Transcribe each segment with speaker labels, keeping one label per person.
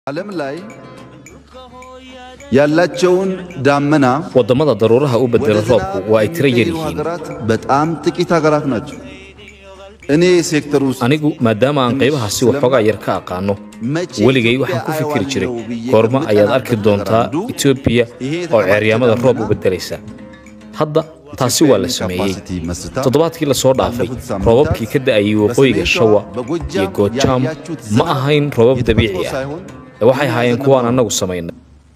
Speaker 1: ዓለም ላይ ያላቸውን ዳመና
Speaker 2: waddamada daruuraha u bedela roobku waa ay tiro yar
Speaker 1: የሚቀይሩ
Speaker 2: yihiin
Speaker 1: ሀገራት በጣም ጥቂት ሀገራት ናቸው። እኔ ሴክተር ውስጥ
Speaker 2: anigu maadaama aan qaybahaasi waxoogaa yar ka aqaano
Speaker 1: መቼ
Speaker 2: weligay waxaan ku fikiri jiray goorma ayaad arki doontaa etoobiya oo ceeryaamada roob u beddelaysa hadda taasi waa la sameeyey toddobaadkii la soo dhaafay roobabkii ka da'ayay waqooyiga shawa iyo goojaam ma ahayn roobab dabiici ah ee waxay ahaayeen kuwaan annagu samaynay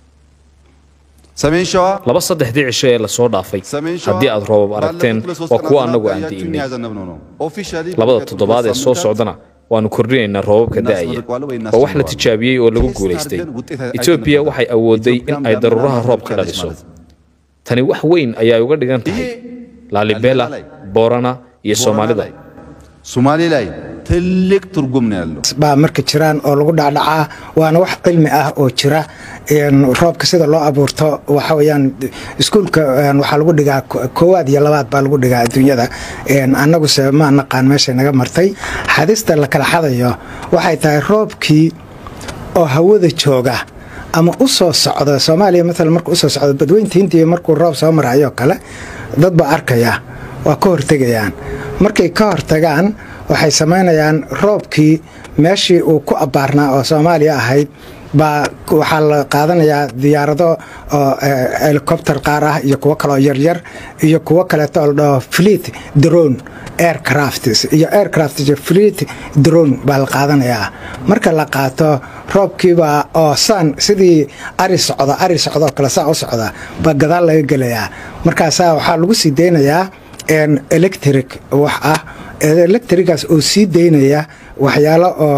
Speaker 1: ሰሜን ሸዋ
Speaker 2: laba saddexdii cisho ee la soo dhaafay
Speaker 1: ሰሜን ሸዋ
Speaker 2: haddii aad roobab aragteen
Speaker 1: ባለፉት ለሶስት
Speaker 2: waa kuwa
Speaker 1: ቀናት
Speaker 2: annagu aan
Speaker 1: ያያችሁትን
Speaker 2: di'inay
Speaker 1: ያዘነብነው ነው። ኦፊሻሊ
Speaker 2: labada
Speaker 1: በሚቀጥሉት
Speaker 2: toddobaad ee soo
Speaker 1: ሳምንታት
Speaker 2: socdana waannu kordhinaynaa roobabka da'aya waa wax la tijaabiyey oo lagu guulaystay etoobiya waxay awooday in ay daruuraha roob ka dhaliso tani wax weyn ayay uga dhigan tahay laalibela boorana iyo soomaalida
Speaker 1: ሶማሌ ላይ ትልቅ ትርጉም ነው ያለው።
Speaker 3: baa marka jiraan oo lagu dhacdhacaa waana wax cilmi ah oo jira een, roobka sida loo abuurto waxa weyaan iskuulka een, waxaa lagu dhigaa ko- koowaad iyo labaad baa lagu dhigaa adduunyada Een, annaguse ma naqaan meeshay naga martay xadista la kala xadayo waxay tahay roobkii oo hawada jooga ama u soo socda soomaaliya maalan markuu usoo socdo badweynta hindiya markuu roob soo marayo kale dad baa arkaya waa ka hortegayaan markay ka hortagaan waxay samaynayaan roobkii meeshii uu ku abbaarnaa oo soomaaliya ahayd baa waxaa la qaadanayaa diyaarado oo eh, helicopter qaar ah iyo kuwo kaloo yaryar iyo kuwo kaleeto oo la dhaho fleet drone aircrafts iyo aircraft iyo fleet drone baa la qaadanayaa marka la qaato roobkiibaa oo saan sidii ari socda ari socdoo kale saa u socda baa gadaal laga gelayaa markaasaa waxaa lagu sii deynayaa een, electric wax ah electrigaas oo sii deynaya waxyaalo oo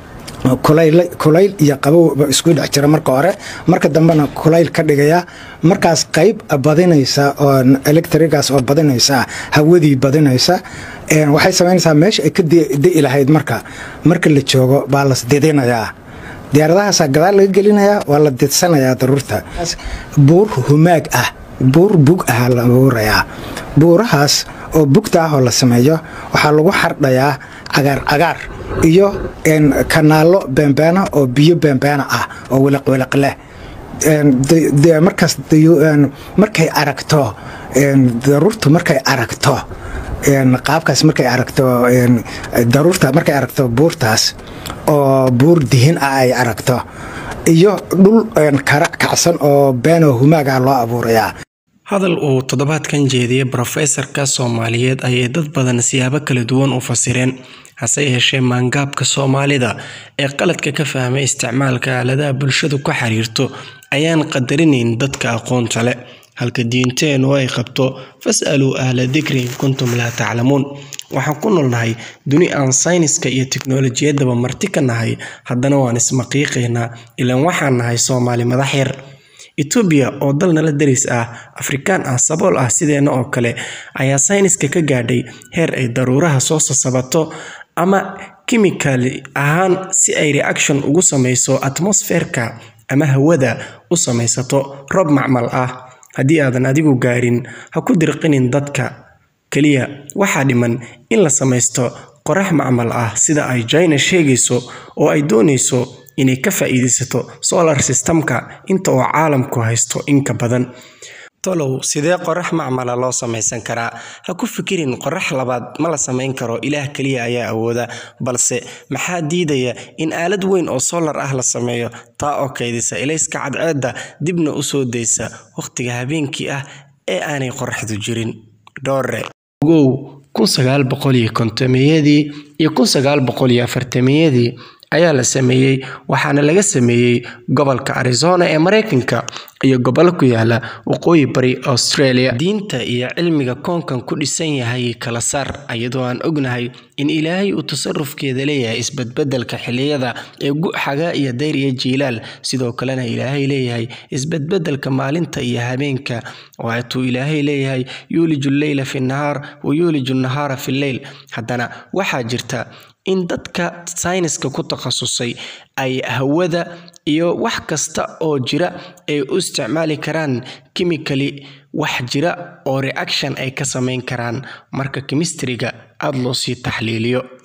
Speaker 3: kulayl kulayl iyo qabow ba isku dhex jira marka hore marka dambena kulayl ka dhigaya markaas qayb badinaysa oo electrigaas oo badinaysa hawadii badinaysa een, waxay samaynaysaa meesha ay ka de- de'i lahayd marka marka la joogo baa las didinayaa diyaaradahaasaa gadaal laga gelinayaa waa la didsanayaa daruurta buur humaag ah buur bug ah la abuurayaa buurahaas oo bugta ah oo la sameeyo waxaa lagu xardhayaa cagaar cagaar iyo een, kanaalo beenbeena oo biyo beenbeena ah oo wiliqwiliq leh Een, de- de- markaas dayu- een, markay aragto een, daruurtu markay aragto een, qaabkaas markay aragto een, daruurta markay aragto buurtaas oo buur dihin ah ay aragto iyo dhul een, kara kacsan oo been oo humaaga loo abuurayaa
Speaker 4: hadal uu toddobaadkan jeediyey brofeesarka soomaaliyeed ayay dad badan siyaabo kala duwan u fasireen hase yeeshee maangaabka soomaalida ee qaladka ka fahmay isticmaalka aaladaha bulshadu ka xiriirto ayaan qadarinayn dadka aqoonta leh halka diinteenu ay qabto fas'aluu ahla dikri in kuntum laa taclamuun waxaan ku noolnahay duni aan sayniska iyo tiknolojiyadaba marti ka nahay haddana waan ismaqiiqaynaa ilaan waxaan nahay soomaali madax yar etoobiya oo dal nala deris ah afrikaan ah sabool ah sideenna oo kale ayaa sayniska ka gaadhay heer ay daruuraha soo sasabato ama kimikali ahaan si ay reaction ugu samayso atmosferka ama hawada u samaysato roob macmal ah haddii aadan adigu gaarin ha ku dirqinin dadka keliya waxaa dhiman in la samaysto qorax macmal ah sida ay china sheegayso oo ay doonayso inay ka faa'iidaysato solar systemka inta oo caalamku haysto inka badan tolow sidee qorax macmala loo samaysan karaa ha ku fikirin qorax labaad ma la samayn karo ilaah keliya ayaa awooda balse maxaa diidaya in aalad weyn oo solar ah la sameeyo taa oo kaydisa ilayska cadceedda dibna u soo daysa wakhtiga habeenkii ah ee aanay qoraxdu jirin dhoore ogow kun sagaal boqol iyo kontomeyadii iyo kun sagaal boqol iyo afartameyadii ayaa la sameeyey waxaana laga sameeyey gobolka arizona ee mareykanka iyo gobollo ku yaala waqooyi bari australia diinta iyo cilmiga koonkan ku dhisan yahay kala saar iyadoo aan ognahay in ilaahay uu tasarufkeeda leeyahay isbedbedelka xilliyada ee guxaga iyo dayr iyo jiilaal sidoo kalena ilaahay leeyahay isbedbedelka maalinta iyo habeenka waatuu ilaahay leeyahay yuuliju lleyla fi nahaar wa yuuliju nahaara fi lleyl haddana waxaa jirta in dadka sayniska ku takhasusay ay hawada iyo wax kasta oo jira ay u isticmaali karaan kimikali wax jira oo reaction ay ka samayn karaan marka kemistriga aada loo sii taxliiliyo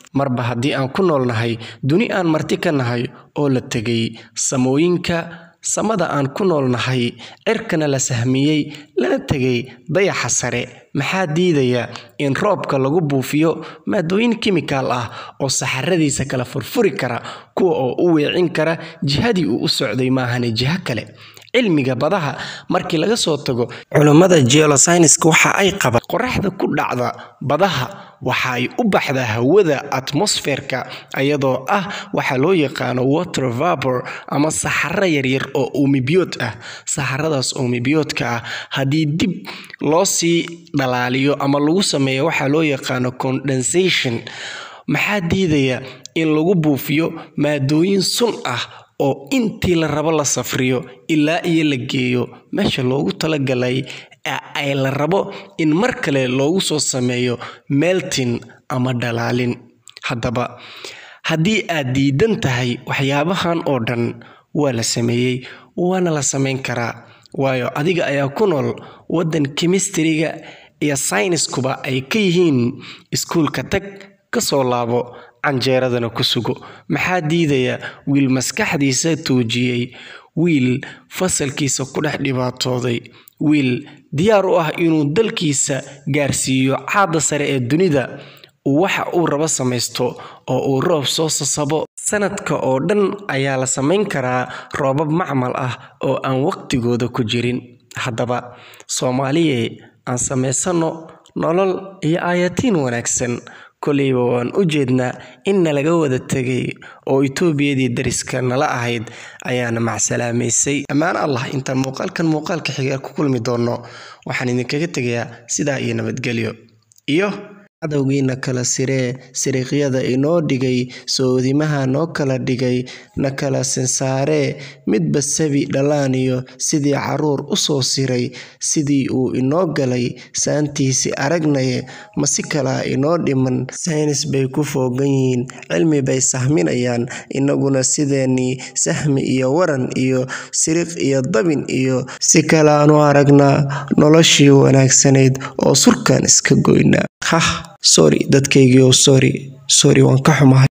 Speaker 4: marba haddii aan ku noolnahay duni aan marti ka nahay oo la tegay samooyinka samada aan ku noolnahay cirkana la sahmiyey lana tegay dayaxa sare maxaa diidaya in roobka lagu buufiyo maadooyin kimikaal ah oo saxaradiisa kala furfuri kara kuwa oo u weecin kara jihadii uu u socday maahane jiho kale cilmiga badaha markii laga soo tago culummada geolosynska waxa ay qabaan qoraxda ku dhacda badaha waxa ay u baxdaa hawada atmosferka iyadoo ah waxa loo yaqaano water vapor ama saxaro yaryar oo uumibiyood ah saxaradaas uumibiyoodka ah haddii dib loo sii dhalaaliyo ama lagu sameeyo waxaa loo yaqaano condensation maxaa diidaya in lagu buufiyo maadooyin sun ah oo intii la rabo la safriyo ilaa iyo la geeyo meesha loogu talagalay ay la rabo in mar kale loogu soo sameeyo meltin ama dhalaalin haddaba haddii aad diidan tahay waxyaabahan oo dhan waa la sameeyey waana la samayn karaa waayo adiga ayaa ku nool waddan kemistriga iyo sayniskuba ay ka yihiin iskuulka tag ka soo laabo canjeeradana ku sugo maxaa diidaya wiil maskaxdiisa tuujiyey wiil fasalkiisa ku dhex dhibaatooday wiil diyaar u ah inuu dalkiisa gaarsiiyo caada sare ee dunida uu waxa uu rabo samaysto oo uu roob soo sasabo sanadka oo dhan ayaa la samayn karaa roobab macmal ah oo aan waqtigooda ku jirin haddaba soomaaliye aan samaysanno nolol iyo aayatiin wanaagsan koleyba waan u jeednaa in nalaga wada tegay oo etoobiyadii dariska nala ahayd ayaana macsalaamaysay ammaan allah intaan muuqaalkan muuqaalka xiga ku kulmi doonno waxaan idinkaga tegayaa sidaa iyo nabadgelyo iyo cadowgiina kala siree siriiqyada inoo dhigay soodimaha noo kala dhigay na kala sinsaaree midba sabi dhalaaniyo sidii caruur u soo siray sidii uu inoo galay saantiisi aragnaye ma si kalaa inoo dhiman saynis bay ku foogan yihiin cilmi bay sahminayaan innaguna sideennii sahmi iyo waran iyo siriq iyo dabin iyo si kalaanu aragnaa noloshii wanaagsanayd oo surkaan iska goynaa hah sorry dadkaygii oo sorry sorry waan ka xumahay